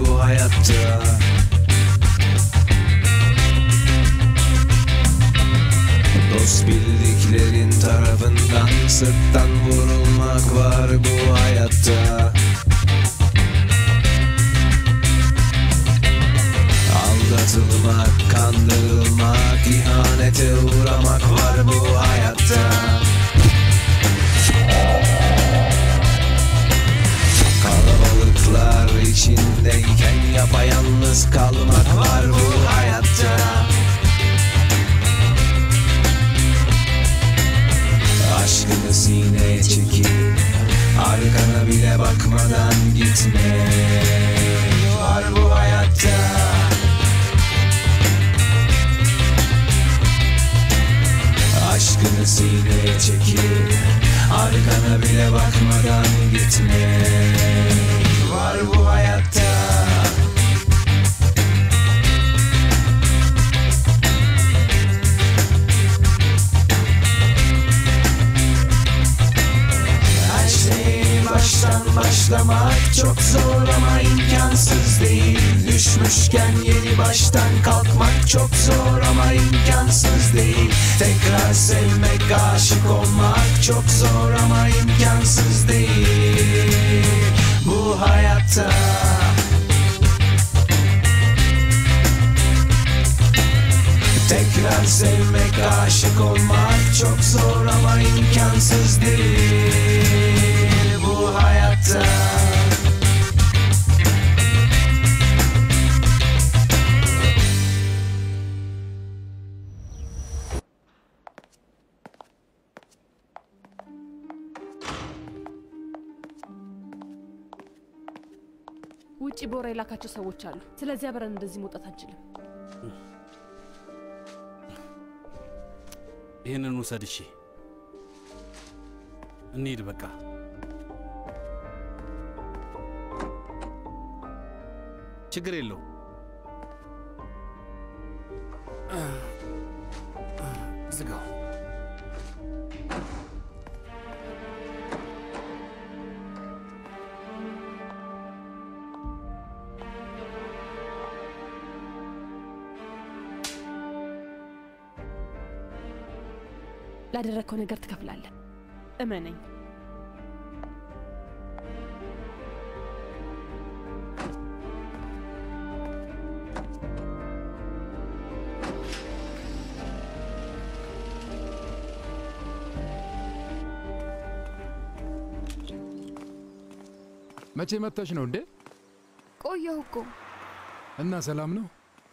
bu hayatta Dost bildiklerin tarafından sırttan vurulmak var bu hayatta Aldatılmak, kandırılmak, ihanete uğramak var bu hayatta Kalabalıklar içindeyken yapayalnız kalmak var bu hayatta Aşkını sineye çekip Arkana bile bakmadan gitme Var bu hayatta Aşkını sineye çekip Arkana bile bakmadan gitme Var bu hayatta Her şey baştan başlamak çok zor ama imkansız değil Düşmüşken yeni baştan kalkmak çok zor ama imkansız değil Tekrar sevmek, aşık olmak çok zor ama imkansız değil Bu hayatta Tekrar sevmek, aşık olmak çok zor ama imkansız değil bu hayatta. ውጭ ቦራ የላካቸው ሰዎች አሉ። ስለዚህ አብረን እንደዚህ መውጣት አንችልም። ይህንን ውሰድ። እሺ እንሂድ በቃ። ችግር የለው። ዝጋው። ላደረግከው ነገር ትከፍላለህ። እመነኝ። መቼ መጥተሽ ነው እንዴ? ቆየሁ እኮ እና ሰላም ነው?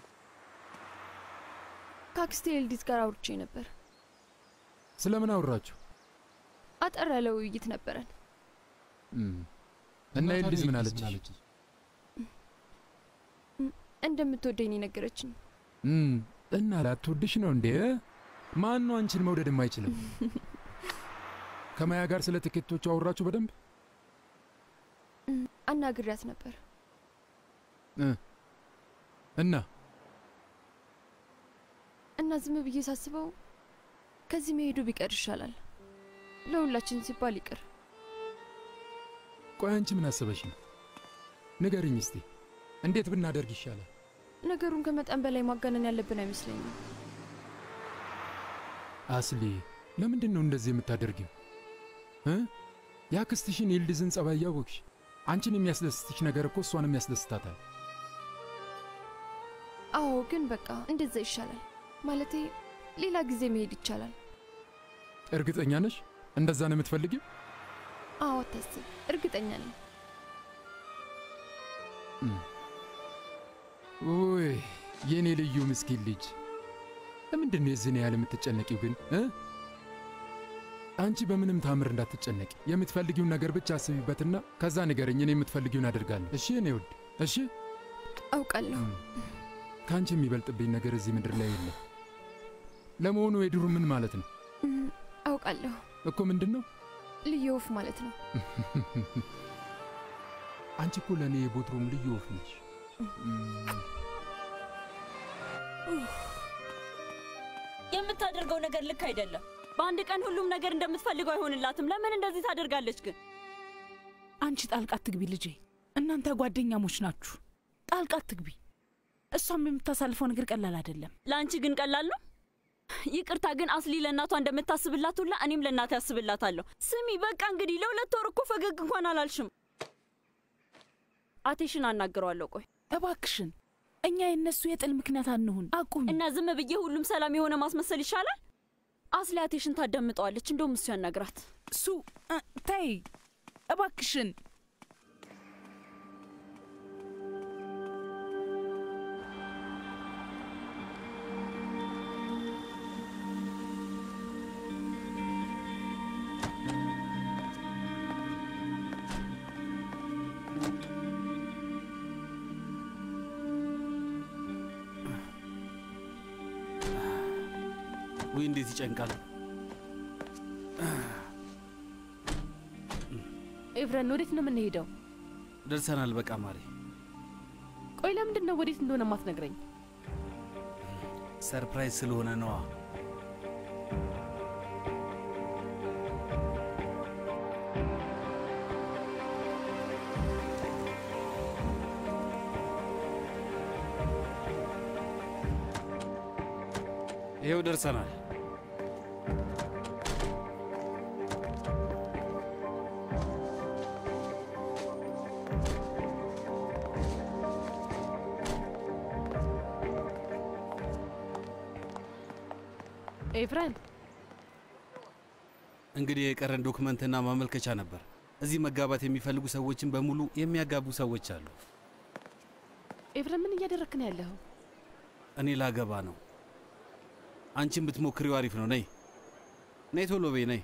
ከአክስቴ ኤልዲዝ ጋር አውርቼ ነበር። ስለምን አወራችሁ? አጠር ያለ ውይይት ነበረን። እም፣ እና ኤልዲዝ ምን አለች? እንደምትወደኝ ነገረችኝ። እም፣ እና ላትወድሽ ነው እንዴ? ማን ነው አንቺን መውደድ የማይችልም? ከማያ ጋር ስለ ትኬቶቹ አወራችሁ በደንብ? አናግሪያት ነበር። እ፣ እና እና ዝም ብዬ ሳስበው ከዚህ መሄዱ ቢቀር ይሻላል። ለሁላችን ሲባል ይቅር። ቆይ አንቺ ምን አስበሽ ነው? ንገርኝ እስቲ እንዴት ብናደርግ ይሻላል? ነገሩን ከመጠን በላይ ማጋነን ያለብን አይመስለኝም። አስሊ ለምንድን ነው እንደዚህ የምታደርጊው እ? የአክስትሽን የልድዝን ጸባይ እያወቅሽ አንቺን የሚያስደስትሽ ነገር እኮ እሷንም ያስደስታታል። አዎ፣ ግን በቃ እንደዛ ይሻላል። ማለቴ ሌላ ጊዜ መሄድ ይቻላል። እርግጠኛ ነሽ እንደዛ ነው የምትፈልጊው? አዎ፣ አታስብ፣ እርግጠኛ ነኝ። ውይ የእኔ ልዩ ምስኪን ልጅ ለምንድን ነው የዚህን ያህል የምትጨነቂው ግን እ? አንቺ በምንም ታምር እንዳትጨነቂ የምትፈልጊውን ነገር ብቻ አስቢበትና ከዛ ንገረኝ እኔ የምትፈልጊውን አደርጋለሁ እሺ እኔ ውድ እሺ አውቃለሁ። ከአንቺ የሚበልጥብኝ ነገር እዚህ ምድር ላይ የለም ለመሆኑ የድሩ ምን ማለት ነው እም፣ አውቃለሁ። እኮ ምንድን ነው ልዩ ወፍ ማለት ነው። አንቺ እኮ ለእኔ የቦትሮም ልዩ ወፍ ነሽ የምታደርገው ነገር ልክ አይደለም። በአንድ ቀን ሁሉም ነገር እንደምትፈልገው አይሆንላትም። ለምን እንደዚህ ታደርጋለች ግን? አንቺ ጣልቃ አትግቢ ልጄ። እናንተ ጓደኛሞች ናችሁ። ጣልቃ አትግቢ። እሷም የምታሳልፈው ነገር ቀላል አይደለም። ለአንቺ ግን ቀላል ነው። ይቅርታ ግን አስሊ ለእናቷ እንደምታስብላት ሁላ እኔም ለእናቴ ያስብላታለሁ። ስሚ በቃ እንግዲህ ለሁለት ወር እኮ ፈገግ እንኳን አላልሽም። አቴሽን አናግረዋለሁ። ቆይ እባክሽን እኛ የእነሱ የጥል ምክንያት አንሁን። አቁም እና ዝም ብዬ ሁሉም ሰላም የሆነ ማስመሰል ይሻላል። አስሊ አቴሽን ታዳምጠዋለች። እንደውም እሱ ያናግራት። እሱ እ፣ ተይ እባክሽን። ውይ እንዴት ይጨንቃል። ኤቭረን ወዴት ነው የምንሄደው? ደርሰናል። በቃ ማሬ፣ ቆይ ለምንድን ነው ወዴት እንደሆነ ማትነግረኝ? ሰርፕራይዝ ስለሆነ ነዋ። ይኸው ደርሰናል። ኤቭረን እንግዲህ የቀረን ዶክመንትና ማመልከቻ ነበር። እዚህ መጋባት የሚፈልጉ ሰዎችን በሙሉ የሚያጋቡ ሰዎች አሉ። ኤቭረን ምን እያደረክ ነው ያለኸው? እኔ ላገባ ነው። አንቺን ብትሞክሪው አሪፍ ነው። ነይ ነይ፣ ቶሎ በይ ነይ።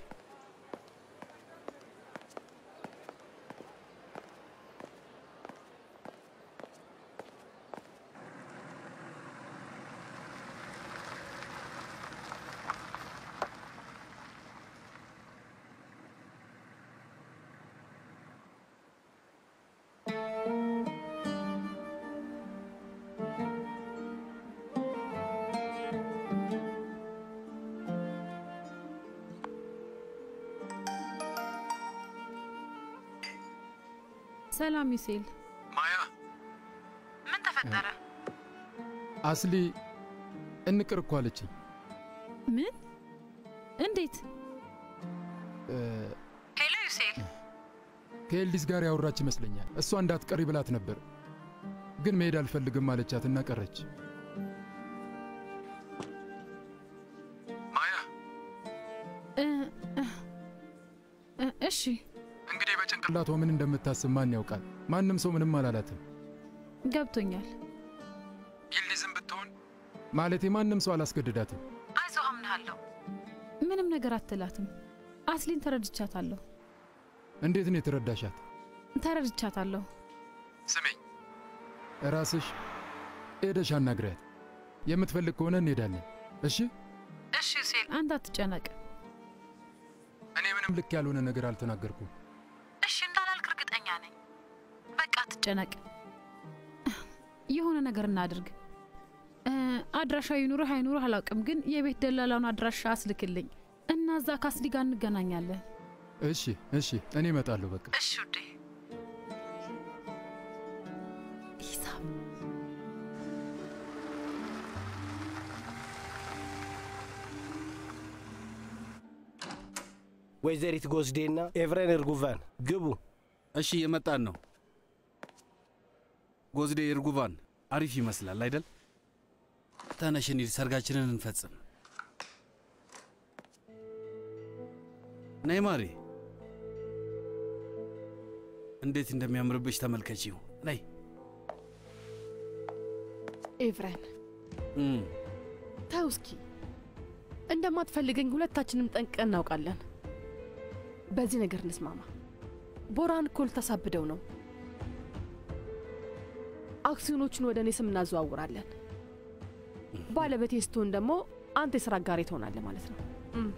ሰላም ዩሴል፣ ማያ ምን ተፈጠረ? አስሊ እንቅር እኮ አለችኝ። ምን? እንዴት? እ፣ ሄሎ ዩሴል፣ ከኤልዲስ ጋር ያወራች ይመስለኛል። እሷ እንዳትቀሪ ብላት ነበር፣ ግን መሄድ አልፈልግም አለቻትና ቀረች። ማያ እ፣ እ፣ እ፣ እሺ እንግዲህ በጭንቅ ጭንቅላቷ ምን እንደምታስብ ማን ያውቃል? ማንም ሰው ምንም አላላትም። ገብቶኛል። ይልዝም ብትሆን ማለቴ ማንም ሰው አላስገድዳትም። አይዞ አምንሃለሁ። ምንም ነገር አትላትም። አስሊን ተረድቻታለሁ፣ እንዴት ነው የተረዳሻት? ተረድቻታለሁ። ስሜኝ ራስሽ ሄደሽ አናግሪያት። የምትፈልግ ከሆነ እንሄዳለን። እሺ? እሺ ዩሴል፣ አንተ አትጨነቅ። እኔ ምንም ምንም ልክ ያልሆነ ነገር አልተናገርኩም። እሺ እንዳላልክ እርግጠኛ ነኝ። በቃ አትጨነቅ። የሆነ ነገር እናድርግ። እ፣ አድራሻ ይኑርህ አይኑርህ አላውቅም፣ ግን የቤት ደላላውን አድራሻ አስልክልኝ እና እዛ ከአስሊ ጋር እንገናኛለን። እሺ፣ እሺ፣ እኔ እመጣለሁ። በቃ እሺ ውዴ። ሂሳብ ወይዘሪት ጎስዴና ኤቭሬን እርጉቫን ግቡ። እሺ የመጣን ነው። ጎዝዴ እርጉቫን አሪፍ ይመስላል አይደል? ተነሽ እንሂድ፣ ሰርጋችንን እንፈጽም። ነይ ማሬ፣ እንዴት እንደሚያምርብሽ ተመልከቺው። ነይ ኤቭረን እም፣ ተው እስኪ። እንደማትፈልገኝ ሁለታችንም ጠንቅቀን እናውቃለን። በዚህ ነገር እንስማማ። ቦራን እኮ ልታሳብደው ነው። አክሲዮኖቹን ወደ እኔ ስም እናዘዋውራለን። ባለቤቴ ስትሆን ደግሞ አንተ የስራ አጋሬ ትሆናለህ ማለት ነው። እም።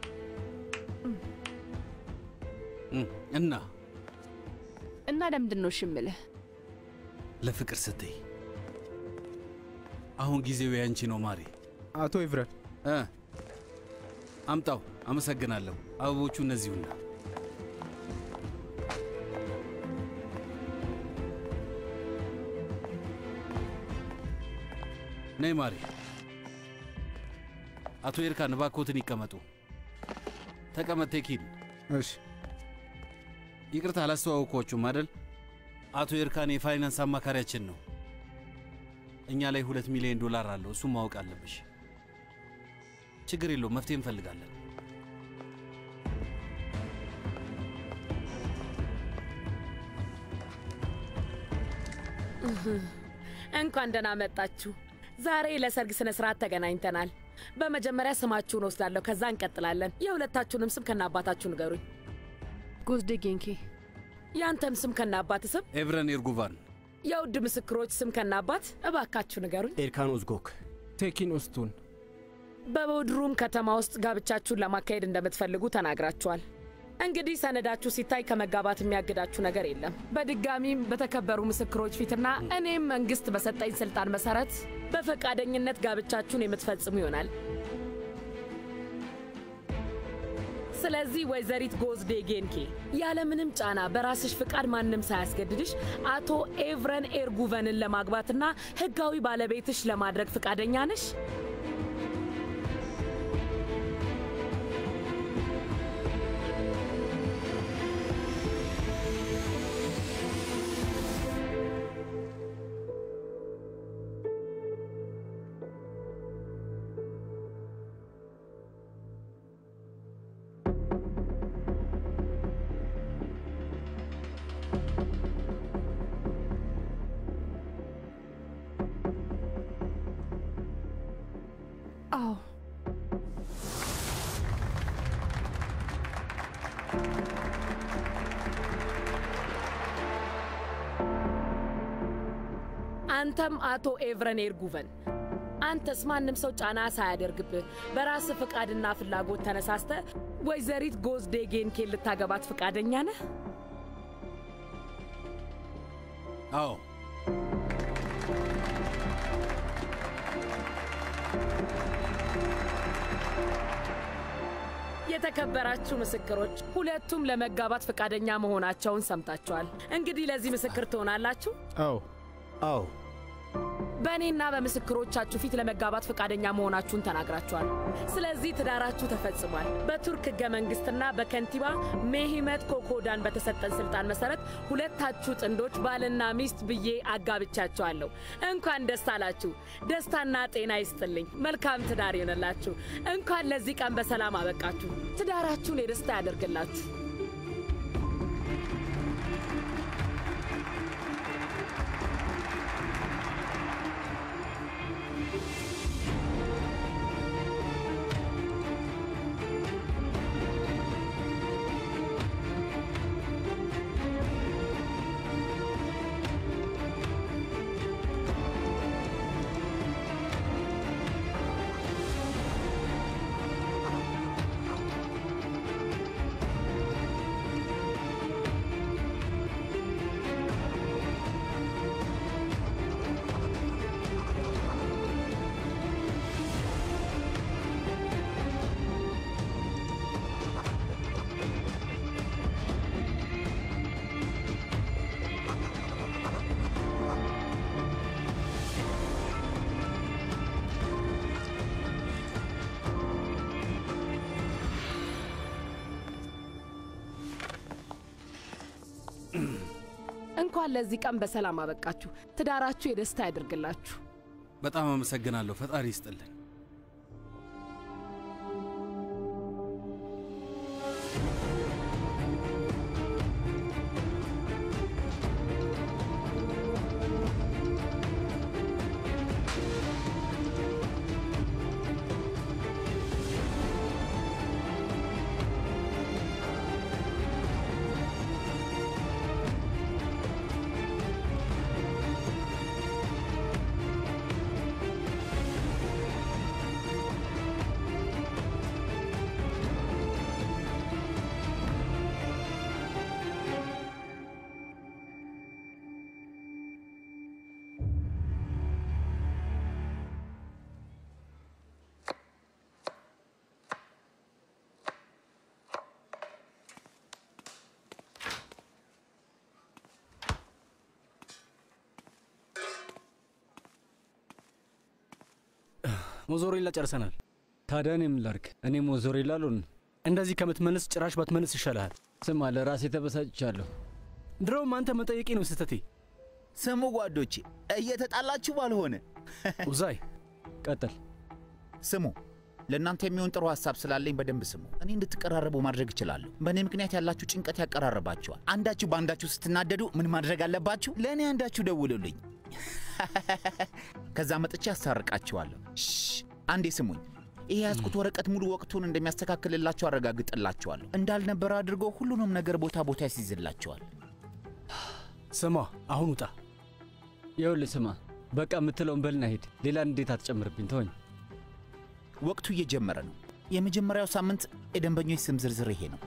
እም፣ እና እና ለምንድን ነው እሺ እምልህ? ለፍቅር ስትይ አሁን ጊዜው ያንቺ ነው ማሬ። አቶ ኤቭሬን እ አምጣው። አመሰግናለሁ። አበቦቹ እነዚሁና ነይ ማሪ። አቶ ኤርካን እባክዎትን ይቀመጡ። ተቀመጥ ቴኪን። እሺ። ይቅርታ አላስተዋወቅኳችሁም አይደል? አቶ ኤርካን የፋይናንስ አማካሪያችን ነው። እኛ ላይ ሁለት ሚሊዮን ዶላር አለው። እሱም ማወቅ አለብሽ። ችግር የለውም፣ መፍትሄ እንፈልጋለን። እንኳን ደህና መጣችሁ። ዛሬ ለሰርግ ስነ ስርዓት ተገናኝተናል። በመጀመሪያ ስማችሁን ወስዳለሁ፣ ከዛ እንቀጥላለን። የሁለታችሁንም ስም ከነ አባታችሁ ንገሩኝ። ጎዝዴ ጌንኬ። ያንተም ስም ከነ አባት ስም። ኤብረን ኤርጉቫን። የውድ ምስክሮች ስም ከነ አባት እባካችሁ ንገሩኝ። ኤርካን ኡዝጎክ። ቴኪን ኡስቱን። በቦድሩም ከተማ ውስጥ ጋብቻችሁን ለማካሄድ እንደምትፈልጉ ተናግራችኋል። እንግዲህ ሰነዳችሁ ሲታይ ከመጋባት የሚያግዳችሁ ነገር የለም። በድጋሚም በተከበሩ ምስክሮች ፊትና እኔም መንግስት በሰጠኝ ስልጣን መሰረት በፈቃደኝነት ጋብቻችሁን የምትፈጽሙ ይሆናል። ስለዚህ ወይዘሪት ጎዝዴ ጌንኬ ያለምንም ጫና በራስሽ ፍቃድ ማንም ሳያስገድድሽ አቶ ኤቭረን ኤርጉቨንን ለማግባትና ህጋዊ ባለቤትሽ ለማድረግ ፍቃደኛ ነሽ? አዎ አንተም አቶ ኤቭረን ኤርጉቨን አንተስ ማንም ሰው ጫና ሳያደርግብህ በራስ ፍቃድና ፍላጎት ተነሳስተ ወይዘሪት ጎዝዴ ጌንኬን ልታገባት ፍቃደኛ ነህ? አዎ የተከበራችሁ ምስክሮች ሁለቱም ለመጋባት ፈቃደኛ መሆናቸውን ሰምታችኋል። እንግዲህ ለዚህ ምስክር ትሆናላችሁ። አዎ አዎ። በእኔና በምስክሮቻችሁ ፊት ለመጋባት ፈቃደኛ መሆናችሁን ተናግራችኋል። ስለዚህ ትዳራችሁ ተፈጽሟል። በቱርክ ህገ መንግስትና በከንቲባ ሜሂመት ኮኮዳን በተሰጠን ስልጣን መሰረት ሁለታችሁ ጥንዶች ባልና ሚስት ብዬ አጋብቻችኋለሁ። እንኳን ደስ አላችሁ። ደስታና ጤና ይስጥልኝ። መልካም ትዳር ይሆንላችሁ። እንኳን ለዚህ ቀን በሰላም አበቃችሁ። ትዳራችሁን የደስታ ያደርግላችሁ። እንኳን ለዚህ ቀን በሰላም አበቃችሁ። ትዳራችሁ የደስታ ያደርግላችሁ። በጣም አመሰግናለሁ። ፈጣሪ ይስጥልን። ሞዞሬላ ጨርሰናል። ታዲያ እኔ ምን ላድርግ? እኔ ሞዞሬላ አልሆን። እንደዚህ ከምትመልስ ጭራሽ ባትመልስ ይሻልሃል። ስማ፣ ለራሴ ተበሳጭቻለሁ። ድሮም አንተ መጠየቄ ነው ስህተቴ። ስሙ ጓዶቼ፣ እየተጣላችሁ ባልሆነ ኡዛይ ቀጥል። ስሙ፣ ለእናንተ የሚሆን ጥሩ ሀሳብ ስላለኝ በደንብ ስሙ። እኔ እንድትቀራረቡ ማድረግ እችላለሁ። በእኔ ምክንያት ያላችሁ ጭንቀት ያቀራርባችኋል። አንዳችሁ በአንዳችሁ ስትናደዱ ምን ማድረግ አለባችሁ? ለእኔ አንዳችሁ ደውሉልኝ፣ ከዛ መጥቼ አስታርቃችኋለሁ። ሽ አንዴ ስሙኝ። ይሄ ያዝኩት ወረቀት ሙሉ ወቅቱን እንደሚያስተካክልላችሁ አረጋግጥላችኋለሁ። እንዳልነበረ አድርጎ ሁሉንም ነገር ቦታ ቦታ ያስይዝላችኋል። ስማ፣ አሁን ውጣ። ይኸውልህ ስማ፣ በቃ የምትለውን በልና ሂድ። ሌላ እንዴት አትጨምርብኝ፣ ተወኝ። ወቅቱ እየጀመረ ነው። የመጀመሪያው ሳምንት የደንበኞች ስም ዝርዝር ይሄ ነው።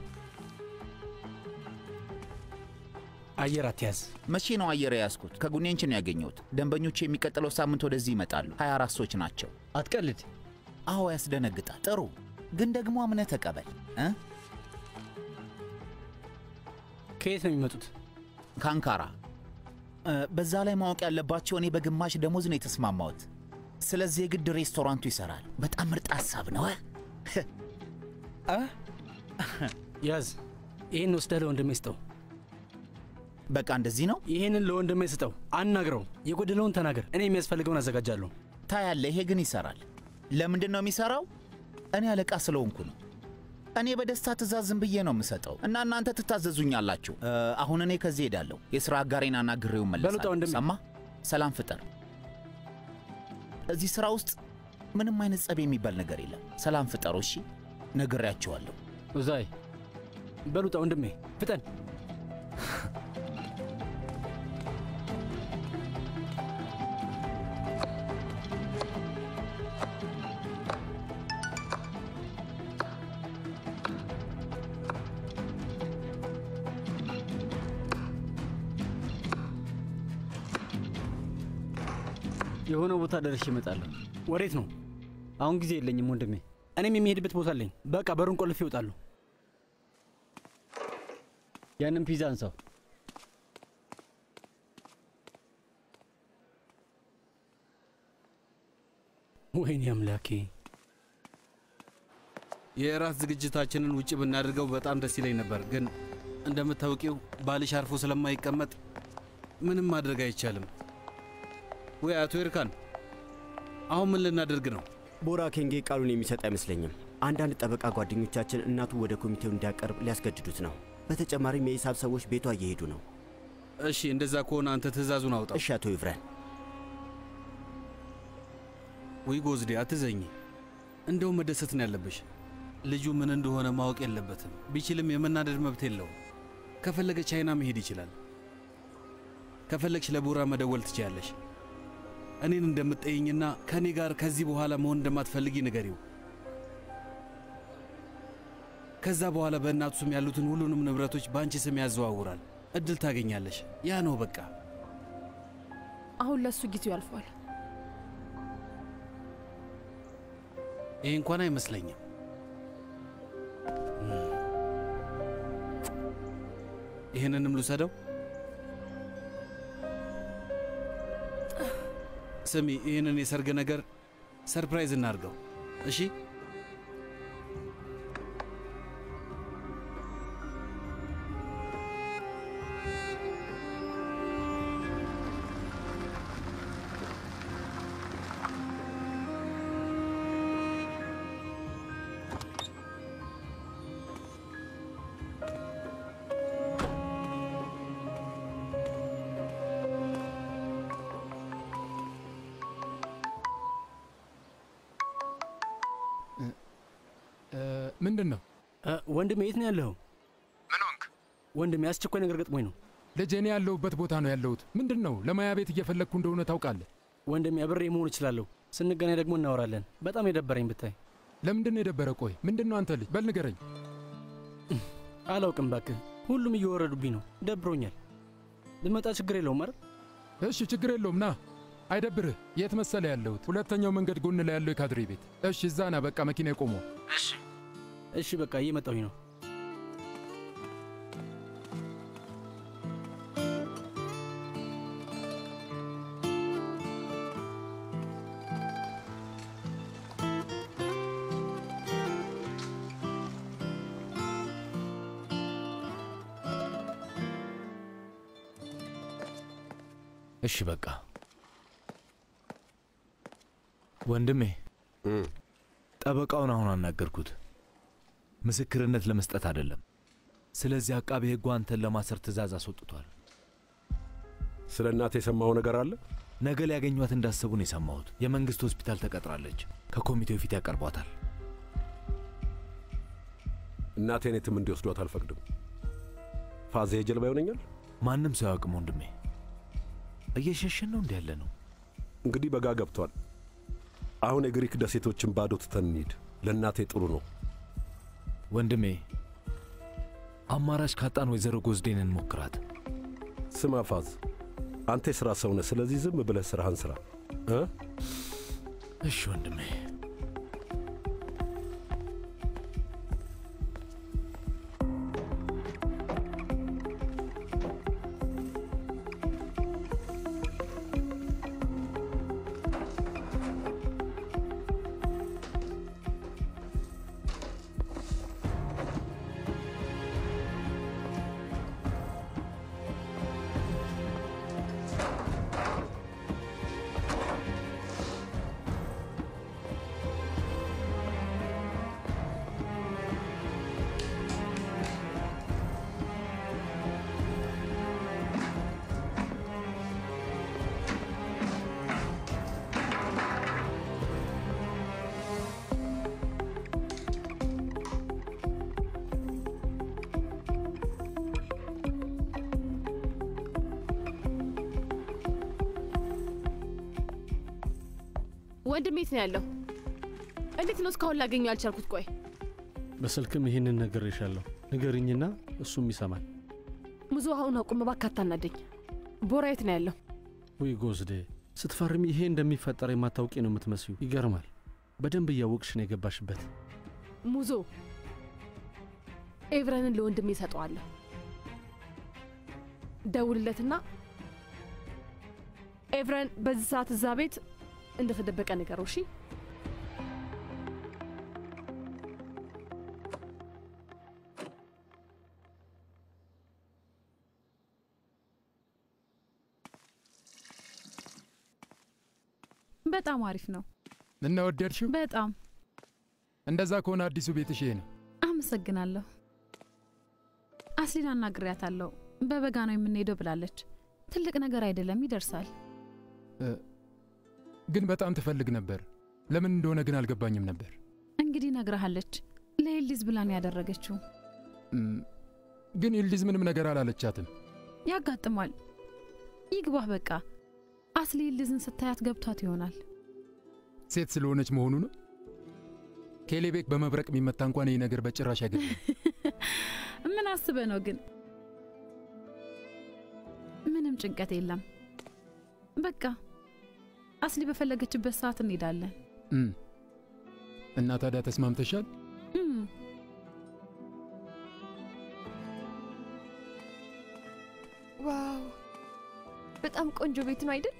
አየር አትያዝ። መቼ ነው አየር የያዝኩት? ከጉኔንች ነው ያገኘሁት። ደንበኞቹ የሚቀጥለው ሳምንት ወደዚህ ይመጣሉ። 24 ሰዎች ናቸው። አትቀልድ። አዎ ያስደነግጣል። ጥሩ ግን ደግሞ አምነህ ተቀበል እ ከየት ነው የሚመጡት? ከአንካራ። እ፣ በዛ ላይ ማወቅ ያለባቸው እኔ በግማሽ ደሞዝ ነው የተስማማሁት። ስለዚህ የግድ ሬስቶራንቱ ይሰራል። በጣም ምርጥ ሀሳብ ነው። እ? ያዝ። ይህን ወስደህ ለወንድሜ ስጠው። በቃ እንደዚህ ነው። ይህንን ለወንድሜ ስጠው፣ አናግረው። የጎደለውን ተናገር። እኔ የሚያስፈልገውን አዘጋጃለሁ። ታያለህ፣ ይሄ ግን ይሰራል። ለምንድን ነው የሚሰራው? እኔ አለቃ ስለሆንኩ ነው። እኔ በደስታ ትእዛዝ ዝም ብዬ ነው የምሰጠው እና እናንተ ትታዘዙኛላችሁ። እ፣ አሁን እኔ ከዚህ ሄዳለሁ። የሥራ አጋሬን አናግሬው በሉጣ መለሳለሁ። ወንድሜ። ሰማ? ሰላም ፍጠር። እዚህ ሥራ ውስጥ ምንም አይነት ጸብ የሚባል ነገር የለም። ሰላም ፍጠሩ። እሺ፣ ነግሬያቸዋለሁ። ኡዛይ በሉጣ ወንድሜ፣ ፍጠን። የሆነ ቦታ ደርሼ እመጣለሁ። ወዴት ነው? አሁን ጊዜ የለኝም ወንድሜ። እኔም የሚሄድበት ቦታ አለኝ። በቃ በሩን ቆልፌ ይወጣሉ። ያንን ፒዛ አንሳው። ወይኔ አምላኬ። የእራት ዝግጅታችንን ውጭ ብናደርገው በጣም ደስ ይለኝ ነበር፣ ግን እንደምታውቂው ባልሽ አርፎ ስለማይቀመጥ ምንም ማድረግ አይቻልም። ወይ አቶ ኤርካን፣ አሁን ምን ልናደርግ ነው? ቦራ ኬንጌ ቃሉን የሚሰጥ አይመስለኝም። አንዳንድ ጠበቃ ጓደኞቻችን እናቱ ወደ ኮሚቴው እንዲያቀርብ ሊያስገድዱት ነው። በተጨማሪም የሂሳብ ሰዎች ቤቷ እየሄዱ ነው። እሺ፣ እንደዛ ከሆነ አንተ ትእዛዙን አውጣ። እሺ አቶ ይፍረን። ወይ ጎዝዴ፣ አትዘኝ። እንደውም መደሰት ነው ያለብሽ። ልጁ ምን እንደሆነ ማወቅ የለበትም። ቢችልም የመናደድ መብት የለውም። ከፈለገ ቻይና መሄድ ይችላል። ከፈለግሽ ለቡራ መደወል ትችያለሽ። እኔን እንደምትጠይኝና ከእኔ ጋር ከዚህ በኋላ መሆን እንደማትፈልጊ ንገሪው። ከዛ በኋላ በእናቱ ስም ያሉትን ሁሉንም ንብረቶች በአንቺ ስም ያዘዋውራል። እድል ታገኛለሽ። ያ ነው በቃ። አሁን ለእሱ ጊዜው ያልፏል። ይሄ እንኳን አይመስለኝም። ይህንንም ልውሰደው። ስሚ፣ ይህንን የሰርግ ነገር ሰርፕራይዝ እናድርገው። እሺ? ምንድን ነው ወንድሜ? የት ነው ያለኸው? ምን ሆንክ? ወንድሜ አስቸኳይ ነገር ገጥሞኝ ነው። ልጄ፣ እኔ ያለሁበት ቦታ ነው ያለሁት። ምንድን ነው? ለማያ ቤት እየፈለግኩ እንደሆነ ታውቃለህ። ወንድሜ፣ አብሬ መሆን እችላለሁ። ስንገናኝ ደግሞ እናወራለን። በጣም የደበረኝ ብታይ። ለምንድን ነው የደበረ? ቆይ ምንድን ነው አንተ ልጅ? በል ንገረኝ። አላውቅም እባክህ፣ ሁሉም እየወረዱብኝ ነው። ደብሮኛል። ብመጣ ችግር የለውም አይደል? እሺ፣ ችግር የለውም ና። አይደብርህ። የት መሰለ ያለሁት? ሁለተኛው መንገድ ጎን ላይ ያለው የካድሬ ቤት። እሺ፣ እዛ ና። በቃ መኪና የቆመው። እሺ፣ እሺ፣ በቃ እየመጣሁኝ ነው። እሺ በቃ ወንድሜ ጠበቃውን አሁን አናገርኩት። ምስክርነት ለመስጠት አይደለም። ስለዚህ አቃቤ ሕጉ አንተን ለማሰር ትእዛዝ አስወጥቷል። ስለ እናት የሰማው ነገር አለ? ነገ ሊያገኟት እንዳሰቡ ነው የሰማሁት። የመንግስት ሆስፒታል ተቀጥራለች። ከኮሚቴው ፊት ያቀርቧታል። እናቴን የትም እንዲወስዷት አልፈቅድም። ፋዜ ጀልባ ይሆነኛል። ማንም ሰው ያውቅም ወንድሜ። እየሸሸን ነው እንዲ ያለ ነው። እንግዲህ በጋ ገብቷል። አሁን የግሪክ ደሴቶችን ባዶ ትተን እንሂድ። ለእናቴ ጥሩ ነው። ወንድሜ አማራጭ ካጣን ወይዘሮ ጎዝዴን እንሞክራት። ስማ ፋዝ፣ አንተ የሥራ ሰው ነህ። ስለዚህ ዝም ብለህ ሥራህን ሥራ እ እሺ ወንድሜ። ወንድም የት ነው ያለው? እንዴት ነው እስካሁን ላገኘው ያልቻልኩት? ቆይ በስልክም ይህንን ነግሬሻለሁ። ንገርኝና እሱም ይሰማል። ሙዙ አሁን አቁም እባክህ፣ አታናደኝ። ቦራ የት ነው ያለው? ውይ ጎዝዴ፣ ስትፈርሚ ይሄ እንደሚፈጠር የማታውቂ ነው የምትመስዩ። ይገርማል። በደንብ እያወቅሽ ነው የገባሽበት። ሙዞ ኤቭረንን ለወንድሜ እሰጠዋለሁ። ደውልለትና ኤቭረን በዚህ ሰዓት እዛ ቤት እንደተደበቀ ንገረው። እሺ በጣም አሪፍ ነው። እና ወደድሽው? በጣም እንደዛ ከሆነ አዲሱ ቤትሽ ይሄ ነው። አመሰግናለሁ። አስሊን አናግሬያታለሁ። በበጋ ነው የምንሄደው ብላለች። ትልቅ ነገር አይደለም፣ ይደርሳል። እ፣ ግን በጣም ትፈልግ ነበር። ለምን እንደሆነ ግን አልገባኝም ነበር። እንግዲህ ነግረሃለች። ለኤልዲዝ ብላን ያደረገችው እም፣ ግን ይልዲዝ ምንም ነገር አላለቻትም። ያጋጥማል። ይግባህ በቃ። አስሊ ኤልዲዝን ስታያት ገብቷት ይሆናል። ሴት ስለሆነች መሆኑ ነው። ኬሌቤክ በመብረቅ የሚመታ እንኳን ይህ ነገር በጭራሽ አይገርም። ምን አስበ ነው ግን? ምንም ጭንቀት የለም። በቃ አስሊ በፈለገችበት ሰዓት እንሄዳለን። እም፣ እና ታዲያ ተስማምተሻል? እም፣ ዋው በጣም ቆንጆ ቤት ነው አይደል?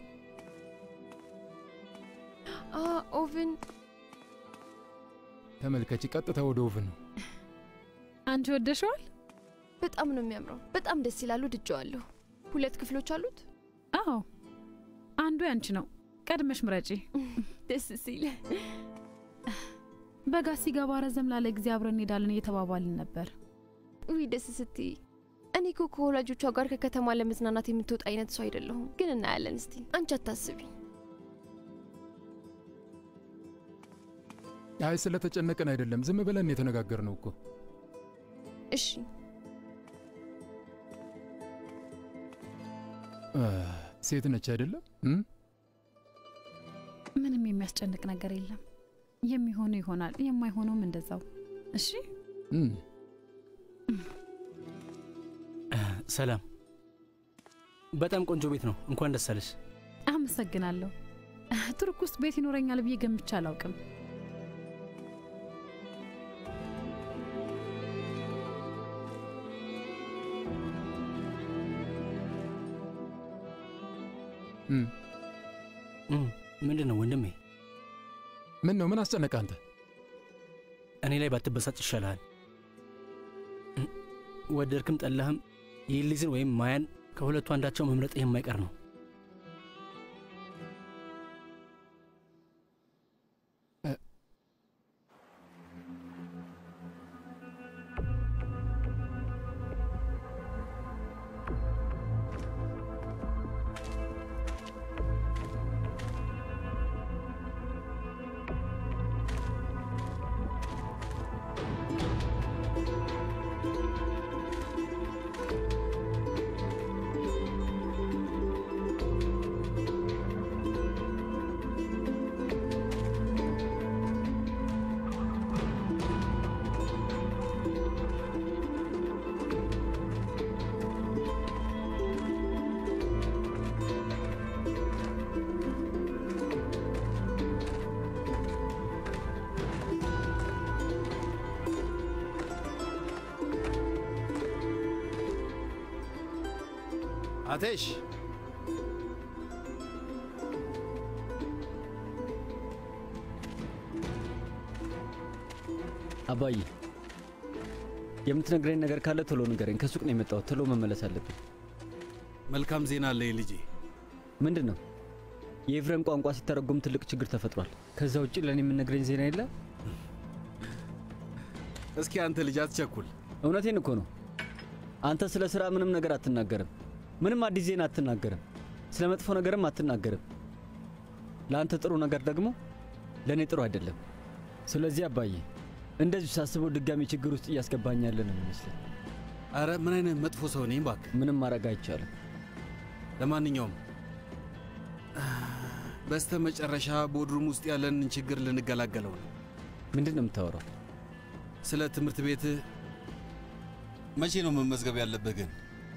አ ኦቭን ተመልከቺ፣ ቀጥታ ወደ ኦቭን ነው። አንቺ ወደሸዋል? በጣም ነው የሚያምረው። በጣም ደስ ይላሉ። ድጀዋለሁ። ሁለት ክፍሎች አሉት። አዎ፣ አንዱ ያንቺ ነው። ቀድመሽ ምረጪ። ደስ ሲል በጋ ሲገባ ረዘም ላለ ጊዜ አብረን እንሄዳለን እየተባባልን ነበር። ውይ ደስ ስትይ። እኔ እኮ ከወላጆቿ ጋር ከከተማ ለመዝናናት የምትወጣ አይነት ሰው አይደለሁም። ግን እናያለን። እስቲ አንቺ አታስቢ። አይ ስለተጨነቅን አይደለም፣ ዝም ብለን የተነጋገር ነው እኮ። እሺ አ፣ ሴት ነች አይደለም? እም? ምንም የሚያስጨንቅ ነገር የለም። የሚሆነው ይሆናል፣ የማይሆነውም እንደዛው። እሺ እም። ሰላም፣ በጣም ቆንጆ ቤት ነው። እንኳን ደስ አለሽ። አመሰግናለሁ። ቱርክ ውስጥ ቤት ይኖረኛል ብዬ ገምቼ አላውቅም። እም። ምንድን ነው ወንድሜ? ምን ነው? ምን አስጨነቀ አንተ? እኔ ላይ ባትበሳጭ ይሻልሃል። እም፣ ወደድክም ጠላህም የሊዝን ወይም ማያን ከሁለቱ አንዳቸው መምረጥ የማይቀር ነው። አቴሽ አባዬ የምትነግረኝ ነገር ካለ ቶሎ ንገረኝ። ከሱቅ ነው የመጣሁት። ቶሎ መመለስ አለብኝ። መልካም ዜና አለ ልጄ። ምንድን ነው? የኤፍሬም ቋንቋ ሲተረጎም ትልቅ ችግር ተፈጥሯል። ከዛ ውጭ ለእኔ የምነግረኝ ዜና የለ? እስኪ አንተ ልጅ አትቸኩል። እውነቴን እኮ ነው። አንተ ስለ ስራ ምንም ነገር አትናገርም። ምንም አዲስ ዜና አትናገርም። ስለ መጥፎ ነገርም አትናገርም። ለአንተ ጥሩ ነገር ደግሞ ለእኔ ጥሩ አይደለም። ስለዚህ አባዬ እንደዚሁ ሳስበው ድጋሚ ችግር ውስጥ እያስገባኝ ያለ ነው የሚመስለኝ። አረ ምን አይነት መጥፎ ሰው ነኝ እባክህ። ምንም ማድረግ አይቻልም። ለማንኛውም በስተ መጨረሻ ቦድሩም ውስጥ ያለንን ችግር ልንገላገለው ነው። ምንድን ነው የምታወራው? ስለ ትምህርት ቤት መቼ ነው መመዝገብ ያለብህ ግን?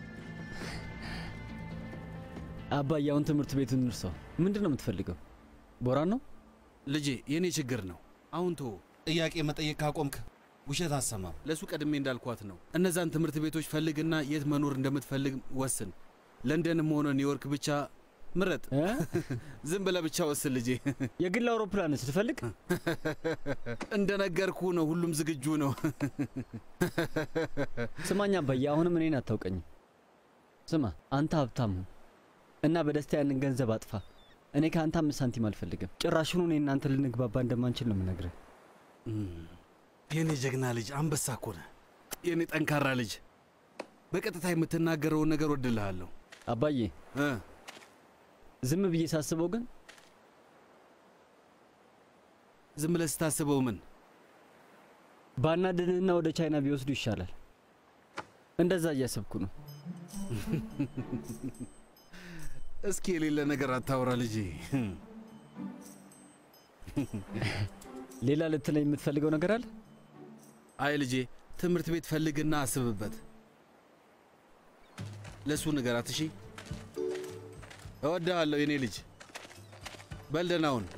አባዬ አሁን ትምህርት ቤቱን እንርሳው። ምንድን ነው የምትፈልገው? ቦራን ነው ልጄ፣ የእኔ ችግር ነው። አሁን ቶ ጥያቄ መጠየቅ ካቆምክ ውሸት አሰማም። ለእሱ ቀድሜ እንዳልኳት ነው። እነዛን ትምህርት ቤቶች ፈልግና የት መኖር እንደምትፈልግ ወስን። ለንደንም ሆነ ኒውዮርክ ብቻ ምረጥ። ዝም ብለህ ብቻ ወስን ልጄ። የግል አውሮፕላን ስትፈልግ እንደነገርኩ ነው። ሁሉም ዝግጁ ነው። ስማኝ አባዬ፣ አሁንም እኔን አታውቀኝም። ስማ፣ አንተ ሀብታም ሁን እና በደስታ ያንን ገንዘብ አጥፋ። እኔ ከአንተ አምስት ሳንቲም አልፈልግም። ጭራሹኑ እኔ እናንተ ልንግባባ እንደማንችል ነው የምነግርህ። የኔ ጀግና ልጅ አንበሳ እኮ ነህ። የኔ ጠንካራ ልጅ፣ በቀጥታ የምትናገረውን ነገር ወድልሃለሁ አባዬ። ዝም ብዬ ሳስበው ግን ዝም ብለህ ስታስበው ምን ባናድንህና ወደ ቻይና ቢወስዱ ይሻላል። እንደዛ እያሰብኩ ነው። እስኪ የሌለ ነገር አታውራ ልጄ። ሌላ ልትለኝ የምትፈልገው ነገር አለ? አይ ልጄ፣ ትምህርት ቤት ፈልግና አስብበት። ለእሱ ንገራት እሺ። እወድሃለሁ የኔ ልጅ። በል ደህና ሁን።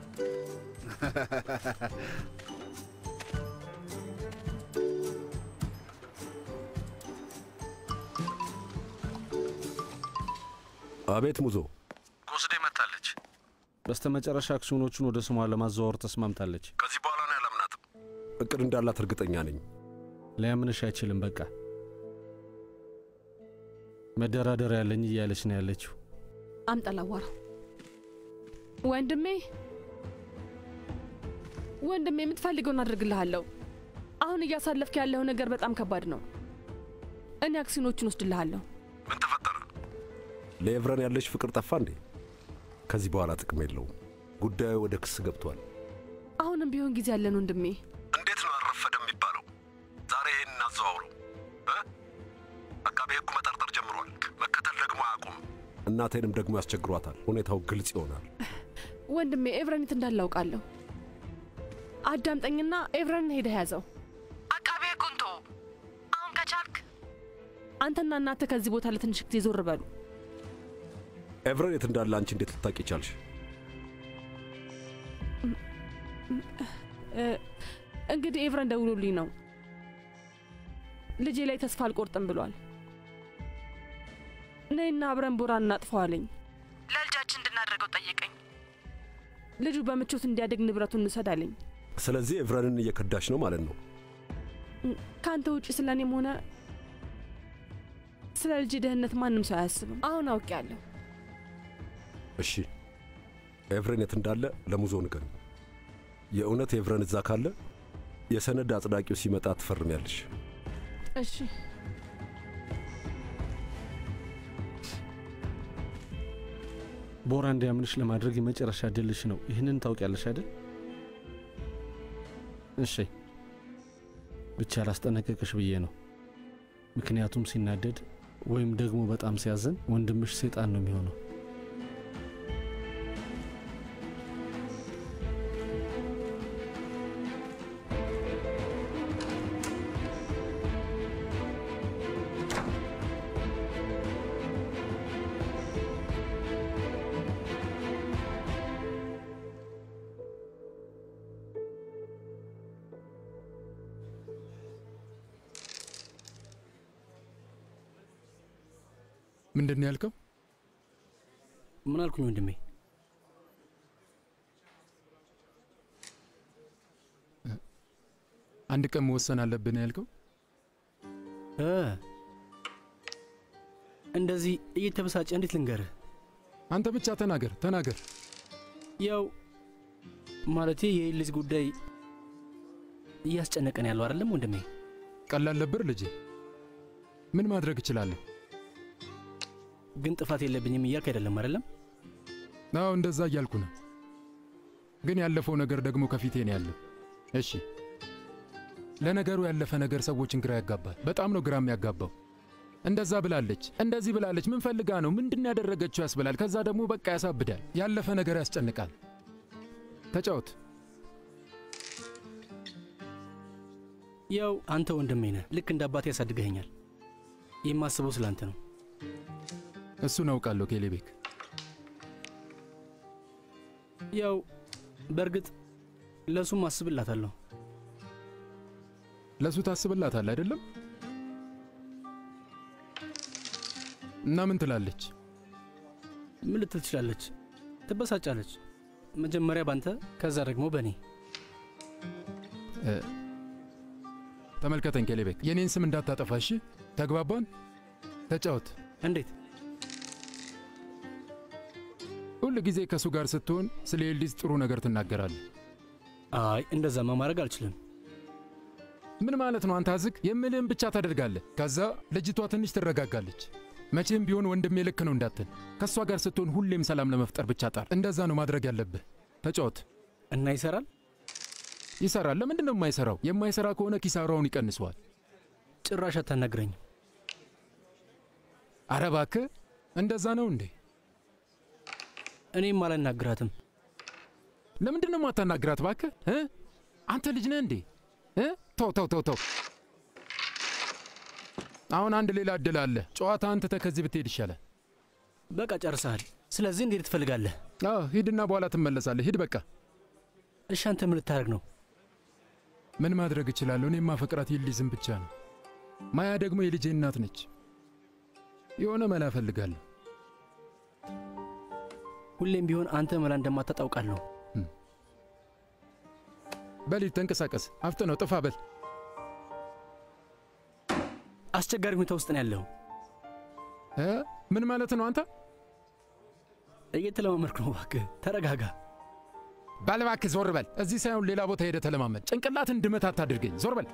አቤት ሙዞ። ጎስዴ መታለች። በስተ መጨረሻ አክሲዮኖቹን ወደ ስሟ ለማዘዋወር ተስማምታለች። ከዚህ በኋላ ነው ያላምናትም። እቅድ እንዳላት እርግጠኛ ነኝ። ሊያምንሽ አይችልም። በቃ መደራደር ያለኝ እያለች ነው ያለችው። አምጠላዋራው ወንድሜ ወንድሜ የምትፈልገውን አድርግልሃለሁ። አሁን እያሳለፍክ ያለው ነገር በጣም ከባድ ነው። እኔ አክሲዮኖቹን ወስድልሃለሁ። ምን ተፈጠረ? ለኤቭረን ያለሽ ፍቅር ጠፋ እንዴ? ከዚህ በኋላ ጥቅም የለውም። ጉዳዩ ወደ ክስ ገብቷል። አሁንም ቢሆን ጊዜ ያለን ወንድሜ። እንዴት ነው አረፈደ የሚባለው? ዛሬ ይህን እናዘዋውረው። አቃቤ ሕጉ መጠርጠር ጀምሯል። መከተል ደግሞ አያቆምም። እናቴንም ደግሞ ያስቸግሯታል። ሁኔታው ግልጽ ይሆናል። ወንድሜ ኤቭረኒት እንዳላውቃለሁ። አዳምጠኝና ኤቭረንን ሄደህ ያዘው። አቃቤ ሕጉን ተወው። አሁን ከቻልክ አንተና እናትህ ከዚህ ቦታ ለትንሽ ጊዜ ዞር በሉ። ኤቭረን የት እንዳለ አንቺ እንዴት ልታቂ ቻልሽ? እንግዲህ ኤቭረን ደውሎልኝ ነው ልጄ ላይ ተስፋ አልቆርጥም ብሏል። ነይና አብረን ቦራን እናጥፈዋለኝ። ለልጃችን እንድናደርገው ጠየቀኝ። ልጁ በምቾት እንዲያድግ ንብረቱን እንውሰድ አለኝ። ስለዚህ ኤቭረንን እየከዳሽ ነው ማለት ነው። ከአንተ ውጭ ስለ እኔም ሆነ ስለ ልጅ ደህንነት ማንም ሰው አያስብም። አሁን አውቄያለሁ። እሺ ኤቭረን የት እንዳለ ለሙዞ ንገሪ። የእውነት ኤቭረን እዛ ካለ የሰነድ አጽዳቂው ሲመጣ ትፈርሚያለሽ። እሺ ቦራ እንዲያምንሽ ለማድረግ የመጨረሻ ድልሽ ነው። ይህንን ታውቂያለሽ አይደል? እሺ ብቻ ላስጠነቀቅሽ ብዬ ነው። ምክንያቱም ሲናደድ ወይም ደግሞ በጣም ሲያዘን ወንድምሽ ሴጣን ነው የሚሆነው። ምንድን ነው ያልከው? ምን አልኩኝ ወንድሜ? አንድ ቀን መወሰን አለብን ያልከው? እ እንደዚህ እየተበሳጨ እንዴት ልንገርህ? አንተ ብቻ ተናገር ተናገር። ያው ማለቴ የኤሊዝ ጉዳይ እያስጨነቀን ያለው አይደለም ወንድሜ? ቀላል ነበር ልጄ። ምን ማድረግ እችላለሁ? ግን ጥፋት የለብኝም እያልክ አይደለም አይደለም? አዎ እንደዛ እያልኩ ነው። ግን ያለፈው ነገር ደግሞ ከፊቴ ነው ያለው። እሺ ለነገሩ ያለፈ ነገር ሰዎችን ግራ ያጋባል። በጣም ነው ግራ የሚያጋባው። እንደዛ ብላለች፣ እንደዚህ ብላለች፣ ምን ፈልጋ ነው፣ ምንድን ያደረገችው ያስብላል። ከዛ ደግሞ በቃ ያሳብዳል። ያለፈ ነገር ያስጨንቃል። ተጫወት። ያው አንተ ወንድሜ ነህ፣ ልክ እንደ አባቴ ያሳድገኸኛል። የማስበው ስለ አንተ ነው። እሱን አውቃለሁ ኬሌቤክ። ያው በእርግጥ ለእሱም አስብላታለሁ። ለእሱ ታስብላታል አይደለም? እና ምን ትላለች? ምን ልትል ትችላለች? ትበሳጫለች። መጀመሪያ ባንተ፣ ከዛ ደግሞ በእኔ። እ፣ ተመልከተኝ ኬሌቤክ፣ የኔን ስም እንዳታጠፋ እሺ? ተግባባን? ተጫወት። እንዴት? ሁል ጊዜ ከእሱ ጋር ስትሆን ስለ ኤልዲዝ ጥሩ ነገር ትናገራለህ። አይ እንደዛማ ማድረግ አልችልም። ምን ማለት ነው? አንተ አዝግ የምልህን ብቻ ታደርጋለህ። ከዛ ልጅቷ ትንሽ ትረጋጋለች። መቼም ቢሆን ወንድሜ ልክ ነው እንዳትል። ከእሷ ጋር ስትሆን ሁሌም ሰላም ለመፍጠር ብቻ ጣር። እንደዛ ነው ማድረግ ያለብህ። ተጫወት እና ይሰራል። ይሰራል። ለምንድን ነው የማይሰራው? የማይሰራ ከሆነ ኪሳራውን ይቀንሰዋል። ጭራሽ አታናግረኝም። አረ እባክህ እንደዛ ነው እንዴ? እኔም አላናግራትም። ለምንድን ነው የማታናግራት? እባክህ እ አንተ ልጅ ነህ እንዴ? እ ተው ተው ተው ተው። አሁን አንድ ሌላ እድል አለ። ጨዋታ አንተ ከዚህ ብትሄድ ይሻላል። በቃ ጨርሰሃል። ስለዚህ እንዴት ትፈልጋለህ? አዎ ሂድና በኋላ ትመለሳለህ። ሂድ በቃ። እሺ አንተ ምን ልታደርግ ነው? ምን ማድረግ እችላለሁ? እኔ ማፈቅራት የሊዝም ብቻ ነው። ማያ ደግሞ የልጄ እናት ነች። የሆነ መላ እፈልጋለሁ። ሁሌም ቢሆን አንተ መላ እንደማታጣውቃለሁ። በሊድ ተንቀሳቀስ፣ አፍጥነው፣ ጥፋ በል። አስቸጋሪ ሁኔታ ውስጥ ነው ያለው። እ ምን ማለት ነው አንተ? እየተለማመድኩ ነው። እባክህ ተረጋጋ። በል እባክህ ዞር በል። እዚህ ሳይሆን ሌላ ቦታ ሄደ ተለማመድ። ጭንቅላትን ድመት አታድርገኝ። ዞር በል።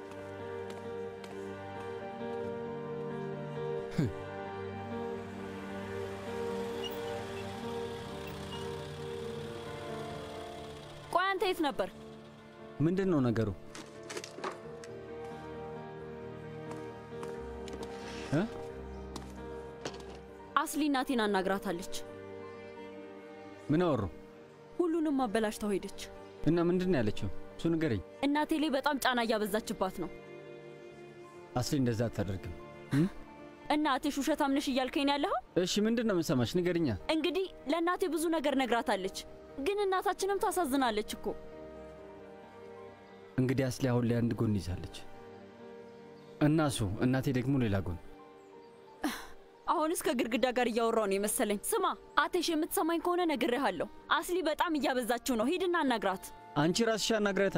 ቆይ አንተ የት ነበር? ምንድን ነው ነገሩ? እ? አስሊ እናቴን አናግራታለች። ምን አወሩ? ሁሉንም አበላሽታው ሄደች። እና ምንድን ነው ያለችው? እሱ ንገረኝ። እናቴ ላይ በጣም ጫና እያበዛችባት ነው። አስሊ እንደዛ አታደርግም። እናትሽ ውሸታም ነሽ እያልከኝ ነው ያለኸው? እሺ ምንድን ነው የምሰማሽ? ንገርኛ። እንግዲህ ለእናቴ ብዙ ነገር ነግራታለች፣ ግን እናታችንም ታሳዝናለች እኮ። እንግዲህ አስሊ አሁን ላይ አንድ ጎን ይዛለች እና እሱ እናቴ ደግሞ ሌላ ጎን። አሁንስ ከግድግዳ ጋር እያወራው ነው የመሰለኝ። ስማ አቴሽ፣ የምትሰማኝ ከሆነ ነግሬሃለሁ። አስሊ በጣም እያበዛችው ነው። ሂድና አናግራት። አንቺ ራስሽ አናግረታ።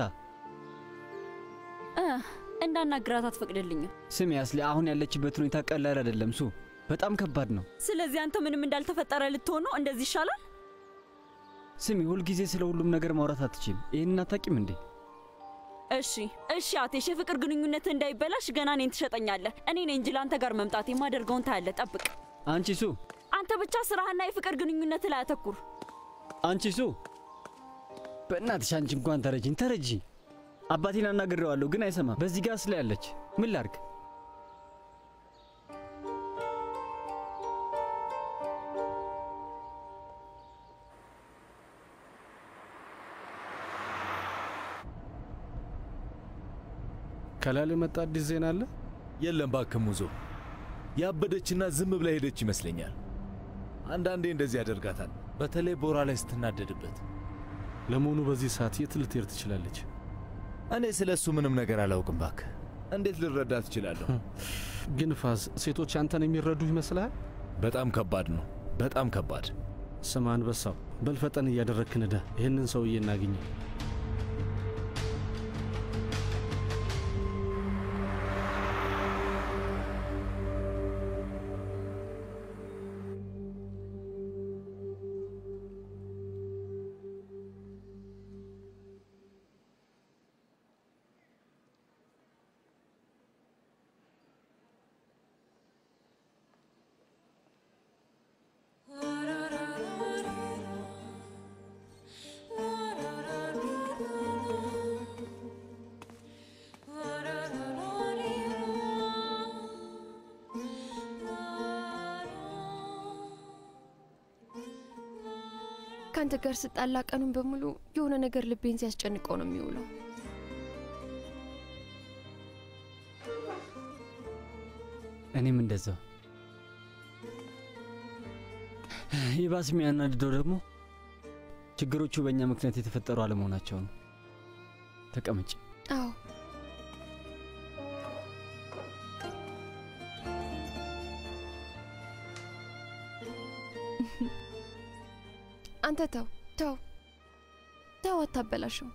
እ እንዳናግራት አትፈቅድልኝም። ስሚ አስሊ፣ አሁን ያለችበት ሁኔታ ቀላል አይደለም። ሱ በጣም ከባድ ነው። ስለዚህ አንተ ምንም እንዳልተፈጠረ ልትሆን ነው? እንደዚህ ይሻላል። ስሚ፣ ሁልጊዜ ስለ ሁሉም ነገር ማውራት አትችም። ይህንን አታቂም እንዴ? እሺ እሺ አቴሽ፣ የፍቅር ግንኙነት እንዳይበላሽ ገና እኔን ትሸጠኛለህ። እኔ ነኝ እንጂ ለአንተ ጋር መምጣት የማደርገውን ታያለህ። ጠብቅ። አንቺ ሱ፣ አንተ ብቻ ስራህና የፍቅር ግንኙነት ላይ አተኩር። አንቺ ሱ፣ በእናትሽ አንቺ እንኳን ተረጂኝ፣ ተረጂ። አባቴን አናግሬዋለሁ ግን አይሰማም። በዚህ ጋር ስለ ያለች ምን ላርግ? ከላል የመጣ አዲስ ዜና አለ? የለም እባክህ ሙዞ፣ ያበደችና ዝም ብላ ሄደች ይመስለኛል። አንዳንዴ እንደዚህ ያደርጋታል፣ በተለይ ቦራ ላይ ስትናደድበት። ለመሆኑ በዚህ ሰዓት የት ልትሄድ ትችላለች? እኔ ስለ እሱ ምንም ነገር አላውቅም። እባክህ እንዴት ልረዳ ትችላለሁ? ግን ፋዝ፣ ሴቶች አንተን የሚረዱ ይመስልሃል? በጣም ከባድ ነው። በጣም ከባድ። ስማ አንበሳው፣ በልፈጠን እያደረግክ ንዳ። ይህንን ሰውዬ እናግኘው። ከአንተ ጋር ስጣላ ቀኑን በሙሉ የሆነ ነገር ልቤን ሲያስጨንቀው ነው የሚውለው። እኔም እንደዛው። ይባስ የሚያናድደው ደግሞ ችግሮቹ በእኛ ምክንያት የተፈጠሩ አለመሆናቸው ነው። ተቀመጭ። አዎ አንተ ተው ተው ተው፣ አታበላሸው።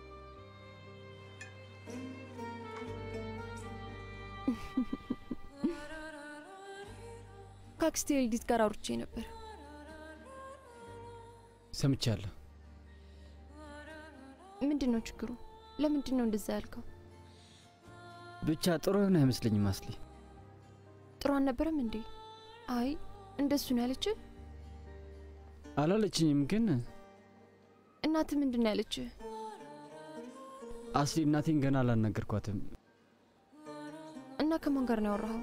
ከአክስቴ ልዲት ጋር አውርቼ ነበር። ሰምቻለሁ። ምንድን ነው ችግሩ? ለምንድን ነው እንደዛ ያልከው? ብቻ ጥሩ የሆነ አይመስለኝም አስሊ። ጥሩ አልነበረም እንዴ? አይ እንደሱ ነው ያለች። አላለችኝም፣ ግን እናት ምንድን ነው ያለች? አስሊ እናቴን ገና አላናገርኳትም። እና ከማን ጋር ነው ያወራኸው?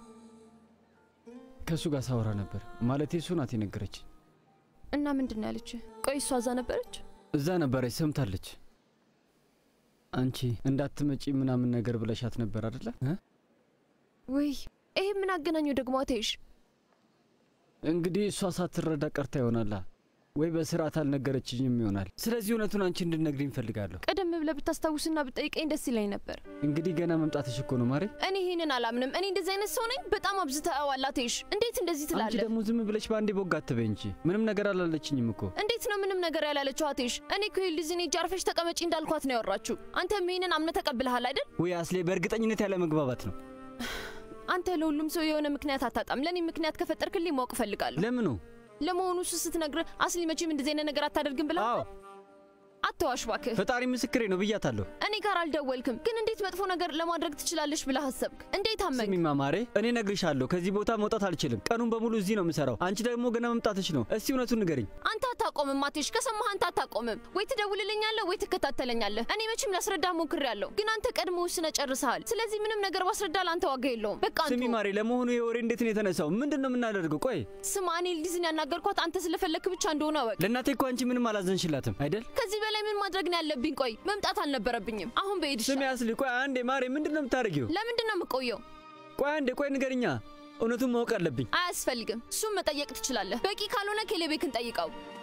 ከእሱ ጋር ሳወራ ነበር። ማለቴ እሱ ናት የነገረችኝ። እና ምንድን ነው ያለች? ቆይ እሷ እዛ ነበረች? እዛ ነበረች፣ ሰምታለች። አንቺ እንዳትመጪ ምናምን ነገር ብለሻት ነበር አደለ? ውይ ይሄ ምን አገናኘው ደግሞ አትይሽ? እንግዲህ እሷ ሳትረዳ ቀርታ ይሆናላ ወይ በስርዓት አልነገረችኝም ይሆናል። ስለዚህ እውነቱን አንቺ እንድነግሪኝ እፈልጋለሁ። ቀደም ብለህ ብታስታውስና ብጠይቀኝ ደስ ይለኝ ነበር። እንግዲህ ገና መምጣትሽ እኮ ነው ማሬ። እኔ ይህንን አላምንም። እኔ እንደዚህ አይነት ሰው ነኝ? በጣም አብዝተኸዋል አትይሽ። እንዴት እንደዚህ አንቺ ትላለህ? ደግሞ ዝም ብለሽ በአንዴ ቦግ አትበይ እንጂ ምንም ነገር አላለችኝም እኮ። እንዴት ነው ምንም ነገር ያላለችው አትይሽ? እኔ እኮ የልዝኔ እጅ አርፈሽ ተቀመጪ እንዳልኳት ነው ያወራችሁ። አንተም ይህንን አምነህ ተቀብለሃል አይደል? ወይ አስሌ፣ በእርግጠኝነት ያለ መግባባት ነው። አንተ ለሁሉም ሰው የሆነ ምክንያት አታጣም። ለእኔ ምክንያት ከፈጠርክልኝ ማወቅ እፈልጋለሁ። ለምኑ? ለመሆኑ እሱ ስትነግርህ አስሊ መቼም እንደዚህ አይነት ነገር አታደርግም ብላ አትዋሽ እባክህ። ፈጣሪ ምስክሬ ነው ብያታለሁ። እኔ ጋር አልደወልክም፣ ግን እንዴት መጥፎ ነገር ለማድረግ ትችላለሽ ብለህ አሰብክ? እንዴት አመንክ? ስሚማ ማሬ፣ እኔ እነግርሻለሁ፣ ከዚህ ቦታ መውጣት አልችልም። ቀኑን በሙሉ እዚህ ነው የምሰራው። አንቺ ደግሞ ገና መምጣትሽ ነው። እስቲ እውነቱን ንገሪኝ። አንተ አታቆምም ማቴሽ፣ ከሰማህ አንተ አታቆምም። ወይ ትደውልልኛለህ ወይ ትከታተለኛለህ። እኔ መቼም ላስረዳህ ሞክሬያለሁ፣ ግን አንተ ቀድሞ ወስነህ ጨርሰሃል። ስለዚህ ምንም ነገር ባስረዳ ለአንተ ዋጋ የለውም። በቃ አንተ ስሚ ማሬ፣ ለመሆኑ ይሄ ወሬ እንዴት ነው የተነሳው? ምንድን ነው የምናደርገው? ቆይ ስማ፣ እኔ ልዲዝን ያናገርኳት አንተ ስለፈለክ ብቻ እንደሆነ እወቅ። ለእናቴ እኮ አንቺ ምንም አላዘንሽላትም አይደል? ከዚህ በላይ ምን ማድረግ ነው ያለብኝ? ቆይ መምጣት አልነበረብኝም። አሁን በሄድ ስሚ አስሊ፣ ቆይ አንዴ ማሬ፣ ምንድን ነው የምታደርጊው? ለምንድን ነው የምቆየው? ቆይ አንዴ፣ ቆይ ንገርኛ። እውነቱን ማወቅ አለብኝ። አያስፈልግም። እሱም መጠየቅ ትችላለህ። በቂ ካልሆነ ኬሌቤክን ጠይቀው።